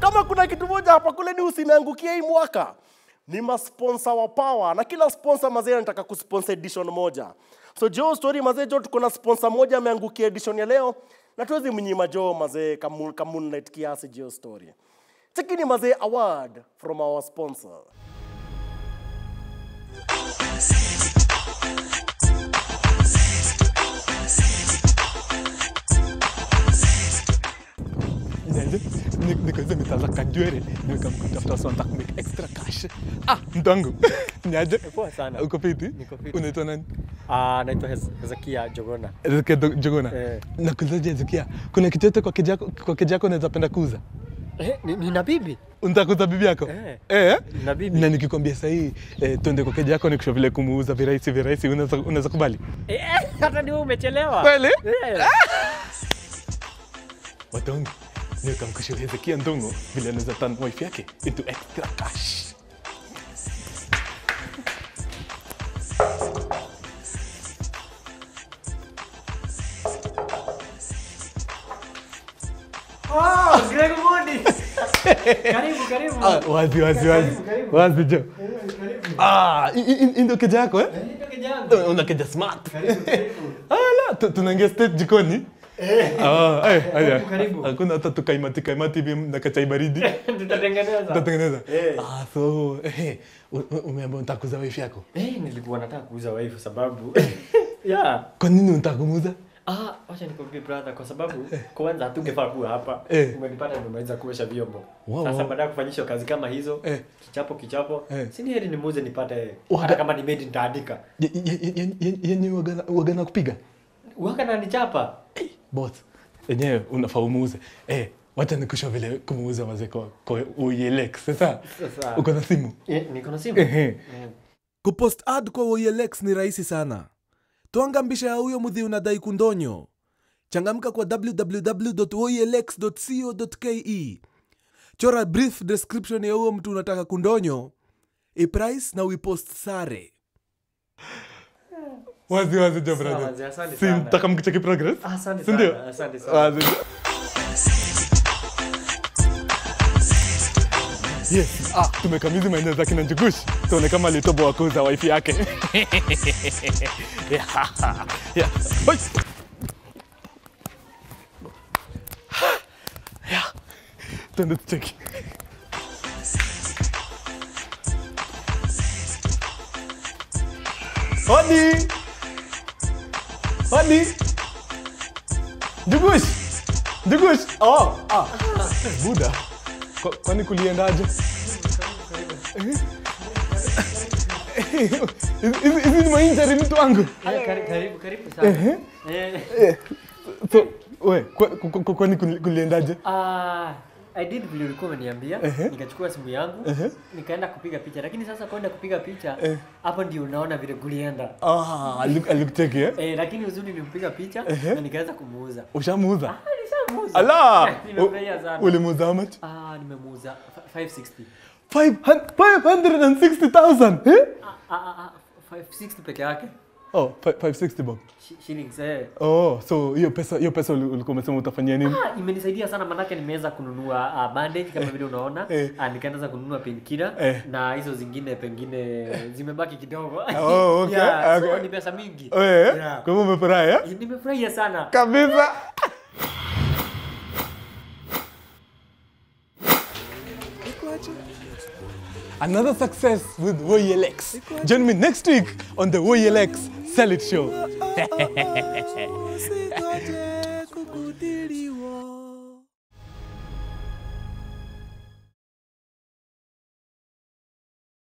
kama kuna kitu moja hapa kule ni usiniangukie hii mwaka ni masponsa wa power na kila sponsor mazee anataka kusponsor edition moja so jo story mazee jo tuko na sponsor moja ameangukia edition ya leo na tuwezi mnyima jo mazee kamu- kamunlight kiasi jo story chekini mazee award from our sponsor Niaje? Ni- nikaweza mitazaka nywele nikamkutafuta so nataka make extra cash ah mtangu niaje Poa sana. uko fiti Niko fiti. unaitwa nani Ah, naitwa Hez- Hezekia Jogona. Ezekia Do- Jogona Eh. nakuulizaje Ezekia kuna kitu yote kwa kijako kwa kijako unaweza penda kuuza Eh, ni, nina bibi. unataka kuuza bibi yako Eh. eh Nina bibi. na nikikwambia sahii eh, twende kwa keja yako nikusha vile kumuuza virahisi virahisi unaweza unaweza kubali Eh, hata ni wewe umechelewa. Kweli? Eh. watongi nikamkusha Hezekia Ndongo vile anaweza turn wife yake into extra cash Oh, Greg Mondi. Karibu, karibu. Ah, wazi wazi wazi Karibu, karibu. wazi jo ah hii- hii hii ndio keja yako eh Ndio kijana. una keja smart Karibu, karibu. ala tu- tunaingia state jikoni Ah, eh, haya. karibu. hakuna hata tukaimati kaimati hivi na kachai baridi Tutatengeneza. tutatengeneza Eh. ah so eh u- u- umeambiwa unataka kuuza wife yako Eh, nilikuwa nataka kuuza wife sababu yeah. kwa nini unataka kumuuza Ah, wacha nikwambie brother kwa sababu kwanza hatungefaa kuwa hapa. Eh. Umenipata nimemaliza kuosha vyombo. Wow, Sasa wow. baada ya kufanyisha kazi kama hizo, Eh. kichapo kichapo, Eh. si ni heri nimuuze nipate Wada- hata kama ni made nitaandika. Ye- ye- ye- ye- ye- yenye wagana wagana kupiga Waka na nichapa. boss enyewe unafaa umuuze eh wacha nikusha vile kumuuza mazee kwa kwa uielex sasa Sasa. uko na simu Eh, niko na simu. Ehe. Eh. kupost ad kwa OLX ni rahisi sana twanga mbisha ya huyo mudhi unadai kundonyo changamka kwa www.olx.co.ke chora brief description ya huyo mtu unataka kundonyo iprice na uipost sare wazi wazi jo Sawa, brother wazee, asante si sana. mtaka mkicheki progress Ah, Asante Si ndio? sana. Asante sana. wazi jo Yes, ah, tumekamizi maeneo za kina Njugush. Tuone kama litobo wa kuuza wifi yake. yeah. Yeah. Oi. Yeah. Twende tucheki. Hodi. Hodi. Njugush. Njugush. Oh, ah. Buda. Kwa- Kwani kuliendaje? Hizi- hizi hizi ni mainjari mtu wangu. Eh, kari- Karibu, karibu sana. Eh. So, we, kwa- kwa- kwa- kwani kuli- kuliendaje? Ah, I did vile ulikuwa umeniambia, Ehe. nikachukua simu yangu, Ehe. nikaenda kupiga picha. Lakini sasa kwenda kupiga picha, Eh. hapo ndio unaona vile kulienda. Ah, aliku- alikucheki eh? Eh, lakini uzuri nilimpiga picha Ehe. na nikaweza kumuuza. Ushamuuza? Ah, nishamuuza. Ala! Eh, Nimefurahia sana. Ulimuuza how much? Ah, nimemuuza fi- 560. 560,000 eh? Ah, ah, ah, 560 peke yake. Oh, fi- 560 bob. Shi- Shillings eh. Oh, so hiyo pesa hiyo pesa uli- ulikuwa umesema utafanyia nini? Ah, imenisaidia sana manake nimeweza kununua uh, bandage kama vile unaona Eh. ah, nikaanza kununua painkiller Eh. na hizo zingine pengine zimebaki kidogo Oh, okay, yeah, so okay. ni pesa mingi Oh, eh? Yeah. Kwa hivyo umefurahi eh? nimefurahia sana Kabisa. Another success with WoyLX. Join me next week on the WoyLX Sell It Show. Usingoje kukudhiri